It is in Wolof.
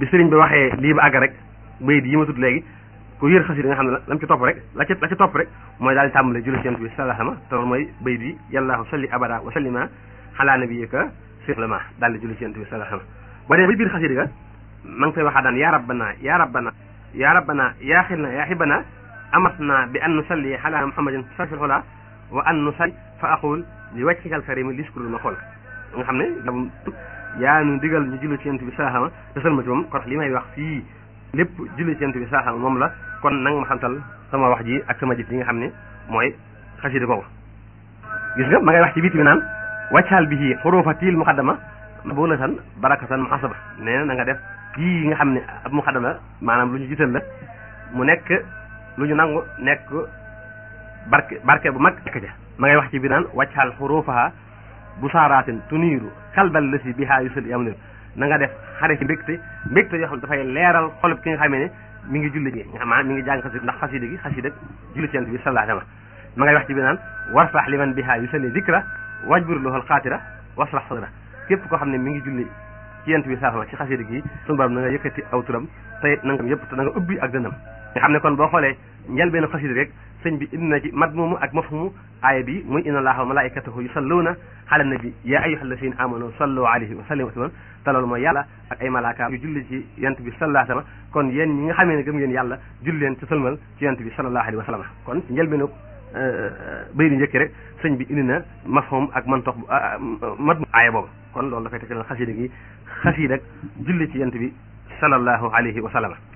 bi sëriñ bi waxee lii ba àgg rek bayit yi ma tudd léegi ku yër xasida nga xam ne la lam ci topp rek la ci la ci topp rek mooy daal di tàmbale julli ci yonent bi sallallahu alayhi wa sallam te loolu mooy bayit yi yàllaahu salli abada wa sallima ala nabiyyika sirlama daal di julli ci yonent bi sallallahu alayhi wa sallam ba dee ba biir xasida ga ma ngi fay waxaa daan ya rabbana ya rabbana ya rabbana ya xilna ya xibana amatna bi an nusalli ala muhammadin sarfil xula wa an nusalli fa aqul li wàccikal karimi liskuru ma xool nga xam ne yaa nu digal ñu julli ci yonent bi sallallahu alayhi wa sallam te sëlma ci moom kon li may wax fii lépp julli ci yonent bi sallallahu alayhi wa sallam moom la kon nanga ma xamtal sama wax ji ak sama jëf yi nga xam ne mooy xasida googu gis nga ma ngay wax ci biit bi naan wàccaal bi ci xurufatil muqaddama bu na tan barakatan muhasaba nee na na nga def kii nga xam ne ab muqaddama maanaam lu ñu jiital la mu nekk lu ñu nangu nekk barke barke bu mag nekk ja ma ngay wax ci bi naan wàccaal xurufaha bu saaraatin tuniiru kalbal la si bihaa yusul yam niru na nga def xare ci mbégte mbégte yoo xam ne dafay leeral xolub ki nga xamee ne mi ngi julli gi nga xam maanaam mi ngi jàng xasida ndax xasida gi xasida julli ci yonent bi sallallahu alayhi wa sallam ma ngay wax ci bi naan warfax liman bihaa yusalli dikra wajbur lohal xaatira wasrax sadra képp koo xam ne mi ngi julli ci yonent bi sallallahu alayhi wa sallam ci xasida gi sunu borom na nga yëkkati aw turam te na nga yëpp te na nga ubbi ak dënam nga xam ne kon boo xoolee njëlbeenu xasida rek sëñ bi indi na ci madmumu ak mafhumu aaya bi muy inna allaha wa malaikatahu yusalluna ala nabi ya ayyuha alladhina amanu sallu alayhi wa sallimu tasliman te loolu mooy yàlla ak ay malaaka yu julli ci yonent bi sallallahu alayhi wa sallam kon yéen ñi nga xamee ne gëm ngeen yàlla julli leen ci sëlmal ci yonent bi sallallahu alayhi wa sallam kon ci njëlbeenu bay di njëkki rek sëñ bi indi na mafhum ak mantox madmu aaya boobu kon loolu dafay tekk xasida gi xasida julli ci yonent bi sallallahu alayhi wa sallam